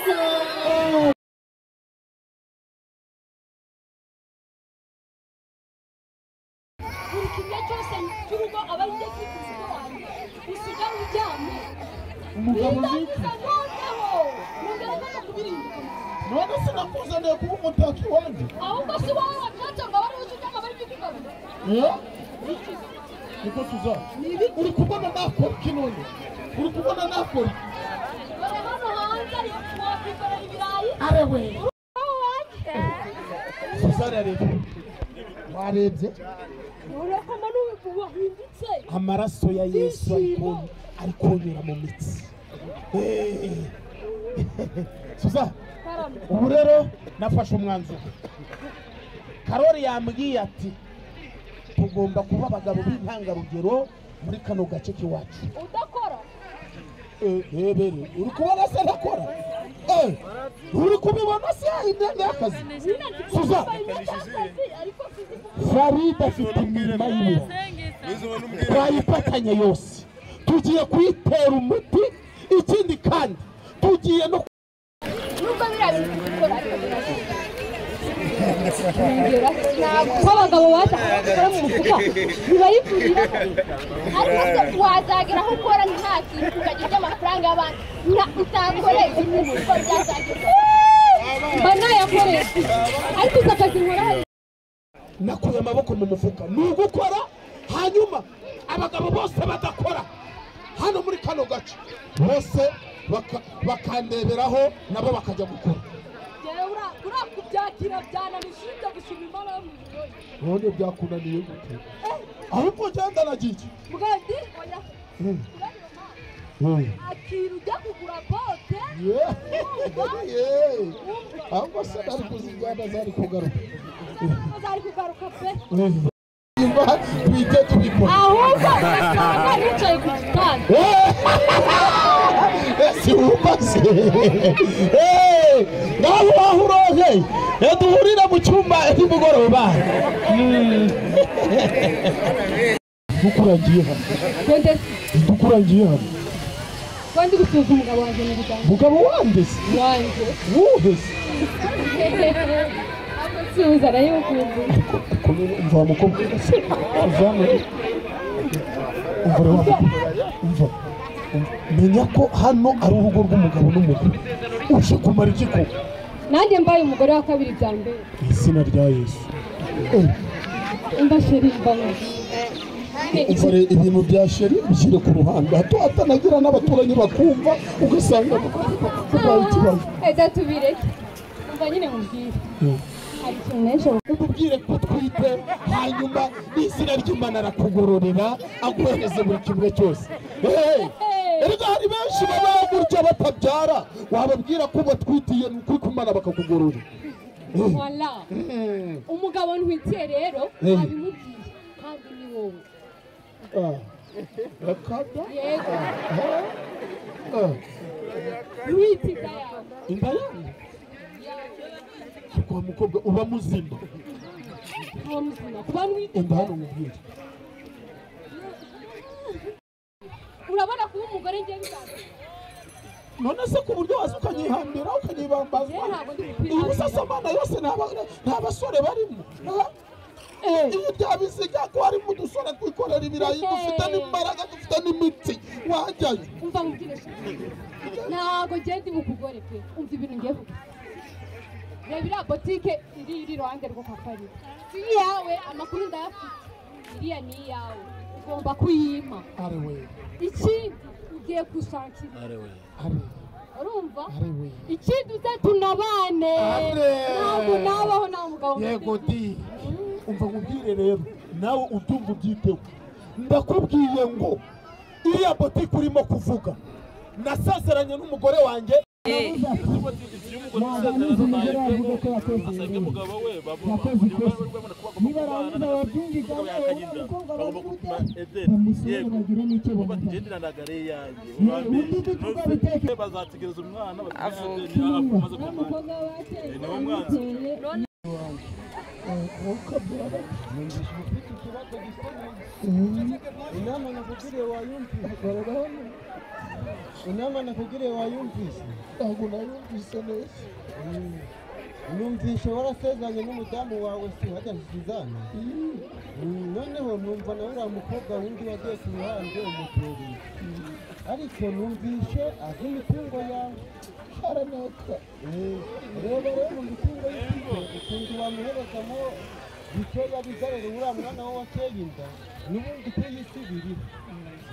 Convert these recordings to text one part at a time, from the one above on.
Yes! buri kimwe cyose cy'urugo aba ari gifite wanjye usiga uryamye umugabo biza ntuteho ntugerageze kubirinda none sinakuzaniye kuba umutako iwanjye ahubwo si wowe wabyatse ngo abari usuke ngo abari kukugabana Eh? niko tuzaba uri kubona nakora iki none uri kubona nakora iki dore hano hanze ari wakwikorera ibirayi arewe wowe wanjye suzana rero warebye urakoma n'ubu wahindutse amaraso ya yesu ariko- ari konyura mu mitsi Eh. suzana karame ubu rero nafashe umwanzuro karori yambwiye ati tugomba kuba abagabo b'intangarugero muri kano gace k'iwacu udakora ebere uri kubona se ntakora Eh, uri kubibona se imyenda y'akazi nyine ndi Suza. kukwambaye imyenda y'akazi ariko sinzi kuko farida afite imirima y'ibiro twayifatanye yose tugiye kuyitera umuti ikindi kandi tugiye no nubwo biriya bintu bikora ariko birakora kuba abagabo baza kubikora mu mufuka biba ari kurira ariko se wazagera aho ukora nta kintu ukagira iby'amafaranga y'abandi nta utakoreye ibintu kuko byazagerwa mba nayakoresha ariko uzi akazi nkora nakuye amaboko mu mufuka ni ugukora hanyuma abagabo bose badakora hano muri kano gace bose baka- bakandeberaho nabo bakajya gukora uriya kubyakira byananishije ujya gushima imana yo mu birori none byakunaniye gute ahubwo ugenda nagiye bwadi oya kurarira amazi akira ujya kugura bote ahubwo se nari kuzijyana zari kugaruka zari kugaruka pe Nyuma twite tubikora ahubwo ugasanga nicaye ku gitanda ese wumvase nawe waho uroge duhurira mu cyumba nimugoroba dukurangiye hano konde dukurangiye hano konde gusuhuza umugabo wanjye mu biganza mugabo wandese wanjye wuhese suhuza arayukunze umva wa mukobwa se uva hano umva rero wa mukobwa umva umva. menya ko hano ari urugo rw'umugabo n'umugore uje kumara iki koko nanjye mbaye umugore wa kabiri bya mbere mu izina rya yesu Eh. imba sheri mbana Dore ibintu bya sheri bishyire ku ruhande hato hatanagira n'abaturanyi bakumva ugasanga babaye ikibazo eda tubireke umva nyine mubwire hari ikintu menshi umubwire ko utwite hanyuma n'izina ry'imana arakugororera aguhereze buri kimwe cyose Hey! erega hari benshi baba gutya batabyara wababwira ko batwitiye ni ukuri kumana bakakugorora wala umugabo ntwitiye rero Eh. abimubwiye kandi ni wowe Ah. Bakaba? yego Ah. Ah. wita inda yawe inda yanyu ariko wa mukobwa uba muzima nta muzima kuba nwite umva hano mubwire urabona kuba umugore njye biganza none se ku buryo waza ukanyihambira yewe ukanyibambazwa ntabwo ndi iyi kukwihambira busasamana yose nta ba- nta basore barimo Ah, iyo byabiziga ko harimo udusore twikorera ibirayi Eh. dufite n'imbaraga dufite n'imitsi wajyayo umva mubwire shiti ntabwo njye ndi bukugore pe umva ibintu ngiye kuvuga reba iriya botike iri iri iruhande rwo kapari iyawe amakuru ndayafite iriya ni iyawe ugomba kuyima ari we ikindi ugiye gushakira ari urumva ari we ikindi uze tunabane Ane. ntabwo nabaho nta mugabo yego mfite. di umva nkubwire rero nawe ubyumva ubyiteho ndakubwiye ngo iriya botike urimo kuvuga nasazeranye n'umugore wanjye niba arangiza babyumvikaho abakobwa babyumva bamusure bagire n'icyo bavuga ubundi dutu twabitekereje bazategereza umwana amaze kumara Inama nakugiriye wayumvise? ntabwo nayumvise neza Mm. Numvise warasezeranye n'umudamu wawe si badasizana? Mm, Noneho numva nawe uriya mukobwa wundi wagiye ku ruhande umutereye. Ariko numvise azi imitungo yawe. aranaka Eh, Reba rero mu mitungo y'ikigo ukuntu bamuherezamo bikeya bizarere uriya mwana we wateye inda n'ubundi tuyisubirira.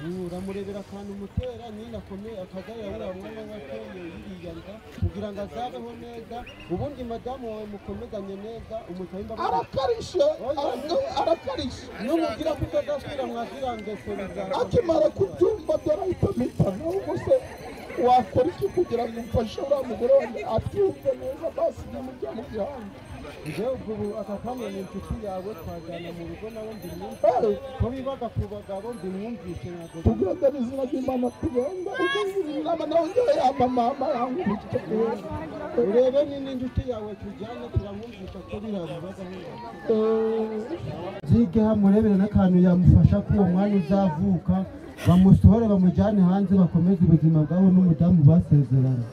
Mm, Uramurebera akantu umutera nyine akomeye akagarira uriya mwana we wateye iriya nda kugira ngo azabeho neza ubundi madamu wawe mukomezanye neza umutahe imbaraga. arakarisha ara- arakarisha N'umubwira ko utazasubira mwagira ngeso bizaza. akimara kubyumva byarahita mpita ahubwo se wakora iki kugira ngo umfashe uriya mugore wanjye abyumve neza basi nyamujya mu gihanga Njyewe ubwo ubu aka kanya ni inshuti yawe twajyana mu rugo nawe ndi mwumvise. Eh, Ko bibaga ku bagabo ndi mwumvise ntabwo tugendana izina ry'imana turenga inama nawe ngewe yamba mama yankubita urebe nini inshuti yawe tujyane turamwumvisha ko biriya bibaza byige hamurebere n'akantu yamufasha ko uwo mwanya uzavuka bamusohore bamujyane hanze bakomeze ubuzima bwabo n'umudamu basezeranye